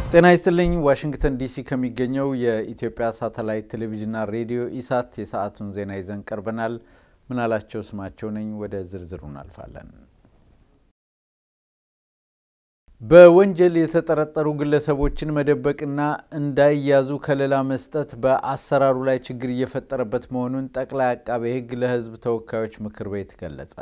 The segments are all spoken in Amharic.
ጤና ይስጥልኝ። ዋሽንግተን ዲሲ ከሚገኘው የኢትዮጵያ ሳተላይት ቴሌቪዥንና ሬዲዮ ኢሳት የሰዓቱን ዜና ይዘን ቀርበናል። ምናላቸው ስማቸው ነኝ። ወደ ዝርዝሩ እናልፋለን። በወንጀል የተጠረጠሩ ግለሰቦችን መደበቅና እንዳይያዙ ከለላ መስጠት በአሰራሩ ላይ ችግር እየፈጠረበት መሆኑን ጠቅላይ አቃቤ ሕግ ለሕዝብ ተወካዮች ምክር ቤት ገለጸ።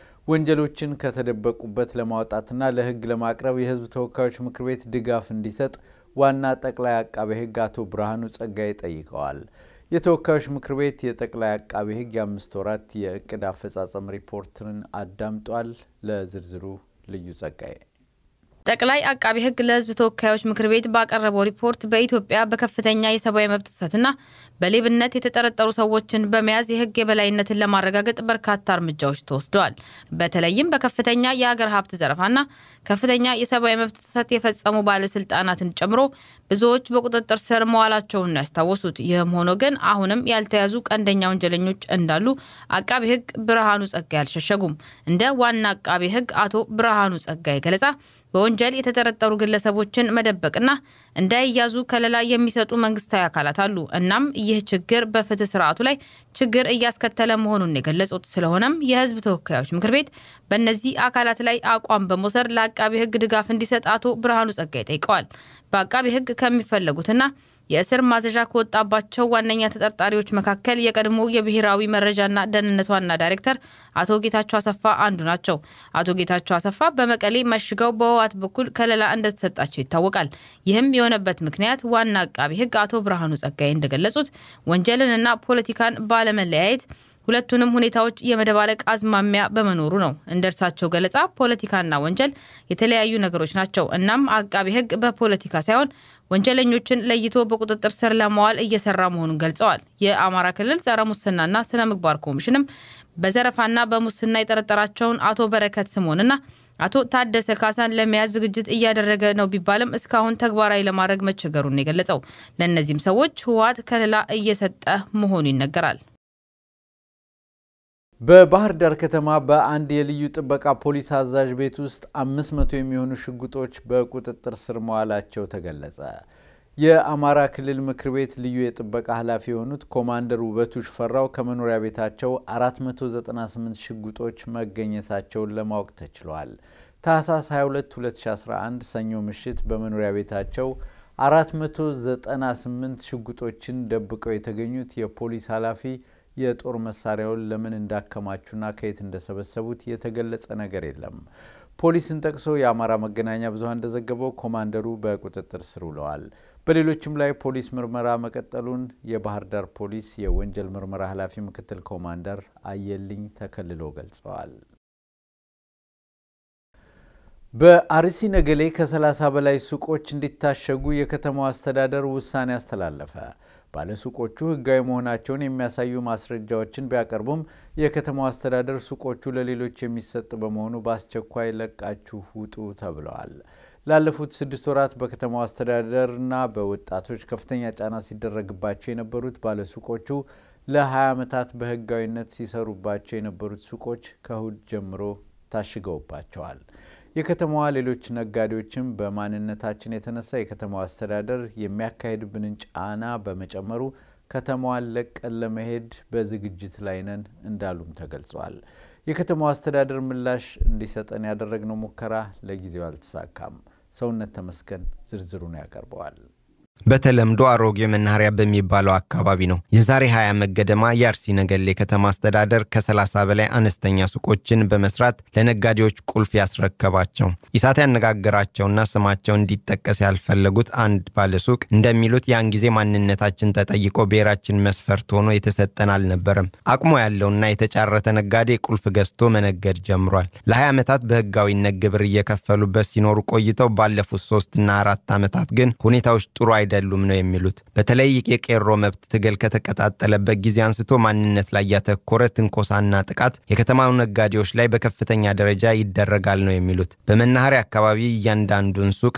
ወንጀሎችን ከተደበቁበት ለማውጣትና ለሕግ ለማቅረብ የሕዝብ ተወካዮች ምክር ቤት ድጋፍ እንዲሰጥ ዋና ጠቅላይ አቃቤ ሕግ አቶ ብርሃኑ ጸጋዬ ጠይቀዋል። የተወካዮች ምክር ቤት የጠቅላይ አቃቤ ሕግ የአምስት ወራት የእቅድ አፈጻጸም ሪፖርትን አዳምጧል። ለዝርዝሩ ልዩ ጸጋዬ ጠቅላይ አቃቢ ሕግ ለሕዝብ ተወካዮች ምክር ቤት ባቀረበው ሪፖርት በኢትዮጵያ በከፍተኛ የሰብአዊ መብት ጥሰትና በሌብነት የተጠረጠሩ ሰዎችን በመያዝ የሕግ የበላይነትን ለማረጋገጥ በርካታ እርምጃዎች ተወስደዋል። በተለይም በከፍተኛ የሀገር ሀብት ዘረፋና ከፍተኛ የሰብአዊ መብት ጥሰት የፈጸሙ ባለስልጣናትን ጨምሮ ብዙዎች በቁጥጥር ስር መዋላቸውን ያስታወሱት። ይህም ሆኖ ግን አሁንም ያልተያዙ ቀንደኛ ወንጀለኞች እንዳሉ አቃቢ ሕግ ብርሃኑ ጸጋይ አልሸሸጉም። እንደ ዋና አቃቢ ሕግ አቶ ብርሃኑ ጸጋይ ገለጻ በወንጀል የተጠረጠሩ ግለሰቦችን መደበቅና እንዳይያዙ ከለላ የሚሰጡ መንግስታዊ አካላት አሉ። እናም ይህ ችግር በፍትህ ስርዓቱ ላይ ችግር እያስከተለ መሆኑን የገለጹት። ስለሆነም የህዝብ ተወካዮች ምክር ቤት በእነዚህ አካላት ላይ አቋም በመውሰድ ለአቃቢ ህግ ድጋፍ እንዲሰጥ አቶ ብርሃኑ ጸጋይ ጠይቀዋል። በአቃቢ ህግ ከሚፈለጉትና የእስር ማዘዣ ከወጣባቸው ዋነኛ ተጠርጣሪዎች መካከል የቀድሞ የብሔራዊ መረጃና ደህንነት ዋና ዳይሬክተር አቶ ጌታቸው አሰፋ አንዱ ናቸው። አቶ ጌታቸው አሰፋ በመቀሌ መሽገው በህወሓት በኩል ከለላ እንደተሰጣቸው ይታወቃል። ይህም የሆነበት ምክንያት ዋና አቃቢ ህግ አቶ ብርሃኑ ጸጋዬ እንደገለጹት ወንጀልንና ፖለቲካን ባለመለያየት ሁለቱንም ሁኔታዎች የመደባለቅ አዝማሚያ በመኖሩ ነው። እንደ እርሳቸው ገለጻ ፖለቲካና ወንጀል የተለያዩ ነገሮች ናቸው። እናም አቃቢ ህግ በፖለቲካ ሳይሆን ወንጀለኞችን ለይቶ በቁጥጥር ስር ለማዋል እየሰራ መሆኑን ገልጸዋል። የአማራ ክልል ጸረ ሙስናና ስነ ምግባር ኮሚሽንም በዘረፋና በሙስና የጠረጠራቸውን አቶ በረከት ስምኦንና አቶ ታደሰ ካሳን ለመያዝ ዝግጅት እያደረገ ነው ቢባልም እስካሁን ተግባራዊ ለማድረግ መቸገሩን የገለጸው ለእነዚህም ሰዎች ህወሓት ከለላ እየሰጠ መሆኑ ይነገራል። በባህር ዳር ከተማ በአንድ የልዩ ጥበቃ ፖሊስ አዛዥ ቤት ውስጥ አምስት መቶ የሚሆኑ ሽጉጦች በቁጥጥር ስር መዋላቸው ተገለጸ። የአማራ ክልል ምክር ቤት ልዩ የጥበቃ ኃላፊ የሆኑት ኮማንደር ውበቱ ሽፈራው ከመኖሪያ ቤታቸው 498 ሽጉጦች መገኘታቸውን ለማወቅ ተችሏል። ታህሳስ 22 2011 ሰኞ ምሽት በመኖሪያ ቤታቸው 498 ሽጉጦችን ደብቀው የተገኙት የፖሊስ ኃላፊ የጦር መሳሪያውን ለምን እንዳከማቹና ከየት እንደሰበሰቡት የተገለጸ ነገር የለም። ፖሊስን ጠቅሶ የአማራ መገናኛ ብዙኃን እንደዘገበው ኮማንደሩ በቁጥጥር ስር ውለዋል። በሌሎችም ላይ ፖሊስ ምርመራ መቀጠሉን የባህር ዳር ፖሊስ የወንጀል ምርመራ ኃላፊ ምክትል ኮማንደር አየልኝ ተከልሎ ገልጸዋል። በአርሲ ነገሌ ከ30 በላይ ሱቆች እንዲታሸጉ የከተማው አስተዳደር ውሳኔ አስተላለፈ። ባለሱቆቹ ሕጋዊ መሆናቸውን የሚያሳዩ ማስረጃዎችን ቢያቀርቡም የከተማው አስተዳደር ሱቆቹ ለሌሎች የሚሰጥ በመሆኑ በአስቸኳይ ለቃችሁ ውጡ ተብለዋል። ላለፉት ስድስት ወራት በከተማው አስተዳደርና በወጣቶች ከፍተኛ ጫና ሲደረግባቸው የነበሩት ባለሱቆቹ ለ20 ዓመታት በሕጋዊነት ሲሰሩባቸው የነበሩት ሱቆች ከእሁድ ጀምሮ ታሽገውባቸዋል። የከተማዋ ሌሎች ነጋዴዎችም በማንነታችን የተነሳ የከተማዋ አስተዳደር የሚያካሄድብንን ጫና በመጨመሩ ከተማዋን ለቀን ለመሄድ በዝግጅት ላይ ነን እንዳሉም ተገልጿል። የከተማዋ አስተዳደር ምላሽ እንዲሰጠን ያደረግነው ሙከራ ለጊዜው አልተሳካም። ሰውነት ተመስገን ዝርዝሩን ያቀርበዋል። በተለምዶ አሮጌ መናኸሪያ በሚባለው አካባቢ ነው። የዛሬ 20 ዓመት ገደማ የአርሲ ነገሌ ከተማ አስተዳደር ከ30 በላይ አነስተኛ ሱቆችን በመስራት ለነጋዴዎች ቁልፍ ያስረከባቸው። ኢሳት ያነጋገራቸውና ስማቸው እንዲጠቀስ ያልፈለጉት አንድ ባለሱቅ እንደሚሉት ያን ጊዜ ማንነታችን ተጠይቆ ብሔራችን መስፈርት ሆኖ የተሰጠን አልነበረም። አቅሞ ያለውና የተጫረተ ነጋዴ ቁልፍ ገዝቶ መነገድ ጀምሯል። ለ20 ዓመታት በህጋዊነት ግብር እየከፈሉበት ሲኖሩ ቆይተው ባለፉት ሶስትና አራት ዓመታት ግን ሁኔታዎች ጥሩ አይደሉም ነው የሚሉት። በተለይ የቄሮ መብት ትግል ከተቀጣጠለበት ጊዜ አንስቶ ማንነት ላይ ያተኮረ ትንኮሳና ጥቃት የከተማው ነጋዴዎች ላይ በከፍተኛ ደረጃ ይደረጋል ነው የሚሉት። በመናኸሪያ አካባቢ እያንዳንዱን ሱቅ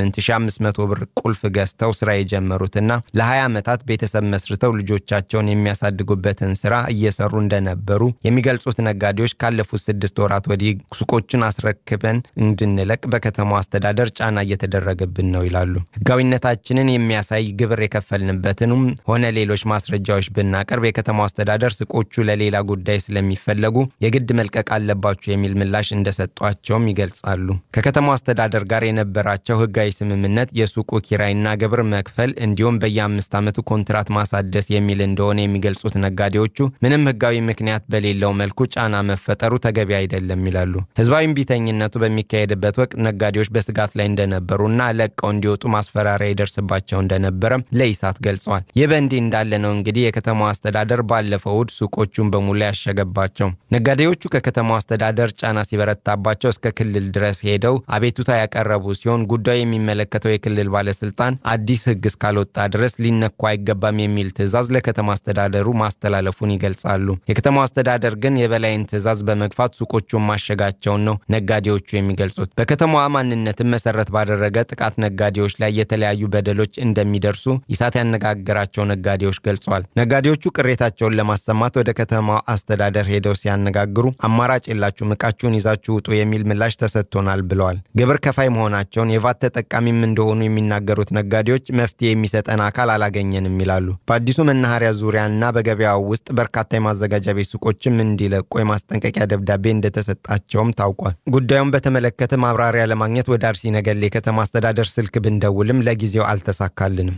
በ8500 ብር ቁልፍ ገዝተው ስራ የጀመሩትና ለ20 ዓመታት ቤተሰብ መስርተው ልጆቻቸውን የሚያሳድጉበትን ስራ እየሰሩ እንደነበሩ የሚገልጹት ነጋዴዎች ካለፉት ስድስት ወራት ወዲህ ሱቆችን አስረክበን እንድንለቅ በከተማው አስተዳደር ጫና እየተደረገብን ነው ይላሉ። ህጋዊነታችንን የሚያሳይ ግብር የከፈልንበትንም ሆነ ሌሎች ማስረጃዎች ብናቀርብ የከተማው አስተዳደር ሱቆቹ ለሌላ ጉዳይ ስለሚፈለጉ የግድ መልቀቅ አለባቸው የሚል ምላሽ እንደሰጧቸውም ይገልጻሉ። ከከተማው አስተዳደር ጋር የነበራቸው ህጋዊ ስምምነት የሱቁ ኪራይና ግብር መክፈል እንዲሁም በየአምስት ዓመቱ ኮንትራት ማሳደስ የሚል እንደሆነ የሚገልጹት ነጋዴዎቹ ምንም ህጋዊ ምክንያት በሌለው መልኩ ጫና መፈጠሩ ተገቢ አይደለም ይላሉ። ህዝባዊ እምቢተኝነቱ በሚካሄድበት ወቅት ነጋዴዎች በስጋት ላይ እንደነበሩና ለቀው እንዲወጡ ማስፈራሪያ ይደርስባቸው እንደነበረም ለኢሳት ገልጸዋል። ይህ በእንዲህ እንዳለ ነው እንግዲህ የከተማው አስተዳደር ባለፈው እሁድ ሱቆቹን በሙሉ ያሸገባቸው። ነጋዴዎቹ ከከተማው አስተዳደር ጫና ሲበረታባቸው እስከ ክልል ድረስ ሄደው አቤቱታ ያቀረቡ ሲሆን ጉዳዩ የሚመለከተው የክልል ባለስልጣን አዲስ ህግ እስካልወጣ ድረስ ሊነኩ አይገባም የሚል ትዕዛዝ ለከተማ አስተዳደሩ ማስተላለፉን ይገልጻሉ። የከተማው አስተዳደር ግን የበላይን ትዕዛዝ በመግፋት ሱቆቹን ማሸጋቸውን ነው ነጋዴዎቹ የሚገልጹት። በከተማዋ ማንነትን መሰረት ባደረገ ጥቃት ነጋዴዎች ላይ የተለያዩ በደሎች እንደሚደርሱ ኢሳት ያነጋገራቸው ነጋዴዎች ገልጸዋል። ነጋዴዎቹ ቅሬታቸውን ለማሰማት ወደ ከተማው አስተዳደር ሄደው ሲያነጋግሩ አማራጭ የላችሁም፣ ዕቃችሁን ይዛችሁ ውጡ የሚል ምላሽ ተሰጥቶናል ብለዋል። ግብር ከፋይ መሆናቸውን የቫት ተጠቃሚም እንደሆኑ የሚናገሩት ነጋዴዎች መፍትሄ የሚሰጠን አካል አላገኘንም ይላሉ። በአዲሱ መናኸሪያ ዙሪያና በገበያው ውስጥ በርካታ የማዘጋጃ ቤት ሱቆችም እንዲለቁ የማስጠንቀቂያ ደብዳቤ እንደተሰጣቸውም ታውቋል። ጉዳዩን በተመለከተ ማብራሪያ ለማግኘት ወደ አርሲ ነገሌ ከተማ አስተዳደር ስልክ ብንደውልም ለጊዜው አልተሳካልንም።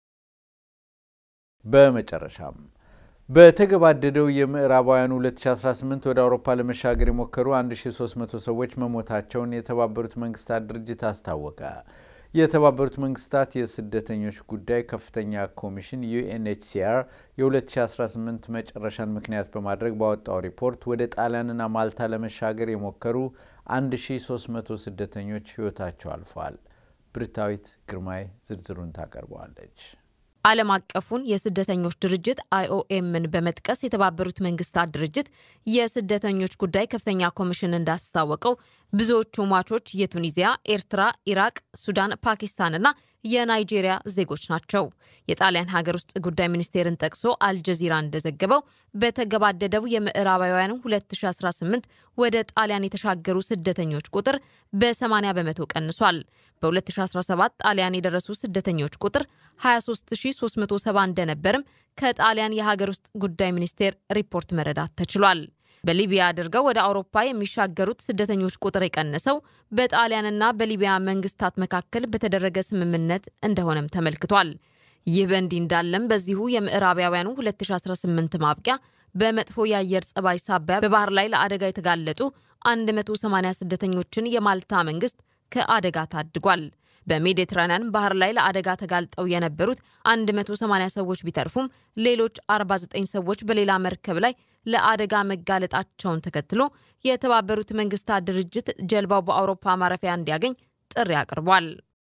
በመጨረሻም በተገባደደው የምዕራባውያኑ 2018 ወደ አውሮፓ ለመሻገር የሞከሩ 1300 ሰዎች መሞታቸውን የተባበሩት መንግስታት ድርጅት አስታወቀ። የተባበሩት መንግስታት የስደተኞች ጉዳይ ከፍተኛ ኮሚሽን ዩኤንኤችሲአር የ2018 መጨረሻን ምክንያት በማድረግ ባወጣው ሪፖርት ወደ ጣሊያንና ማልታ ለመሻገር የሞከሩ 1300 ስደተኞች ህይወታቸው አልፏል። ብርታዊት ግርማይ ዝርዝሩን ታቀርበዋለች። ዓለም አቀፉን የስደተኞች ድርጅት አይኦኤምን በመጥቀስ የተባበሩት መንግስታት ድርጅት የስደተኞች ጉዳይ ከፍተኛ ኮሚሽን እንዳስታወቀው ብዙዎቹ ሟቾች የቱኒዚያ፣ ኤርትራ፣ ኢራቅ፣ ሱዳን፣ ፓኪስታንና የናይጄሪያ ዜጎች ናቸው። የጣሊያን ሀገር ውስጥ ጉዳይ ሚኒስቴርን ጠቅሶ አልጀዚራ እንደዘገበው በተገባደደው የምዕራባውያኑ 2018 ወደ ጣሊያን የተሻገሩ ስደተኞች ቁጥር በ80 በመቶ ቀንሷል። በ2017 ጣሊያን የደረሱ ስደተኞች ቁጥር 23370 እንደነበርም ከጣሊያን የሀገር ውስጥ ጉዳይ ሚኒስቴር ሪፖርት መረዳት ተችሏል። በሊቢያ አድርገው ወደ አውሮፓ የሚሻገሩት ስደተኞች ቁጥር የቀነሰው በጣሊያንና በሊቢያ መንግስታት መካከል በተደረገ ስምምነት እንደሆነም ተመልክቷል። ይህ በእንዲህ እንዳለም በዚሁ የምዕራባውያኑ 2018 ማብቂያ በመጥፎ የአየር ጸባይ ሳቢያ በባህር ላይ ለአደጋ የተጋለጡ 180 ስደተኞችን የማልታ መንግስት ከአደጋ ታድጓል። በሜዲትራንያን ባህር ላይ ለአደጋ ተጋልጠው የነበሩት 180 ሰዎች ቢተርፉም ሌሎች 49 ሰዎች በሌላ መርከብ ላይ ለአደጋ መጋለጣቸውን ተከትሎ የተባበሩት መንግስታት ድርጅት ጀልባው በአውሮፓ ማረፊያ እንዲያገኝ ጥሪ አቅርቧል።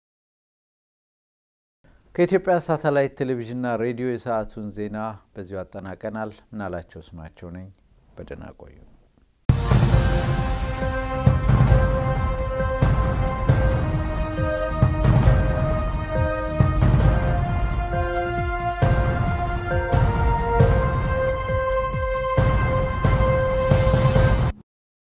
ከኢትዮጵያ ሳተላይት ቴሌቪዥንና ሬዲዮ የሰዓቱን ዜና በዚሁ አጠናቀናል። ምናላቸው ስማቸው ነኝ። በደህና ቆዩ።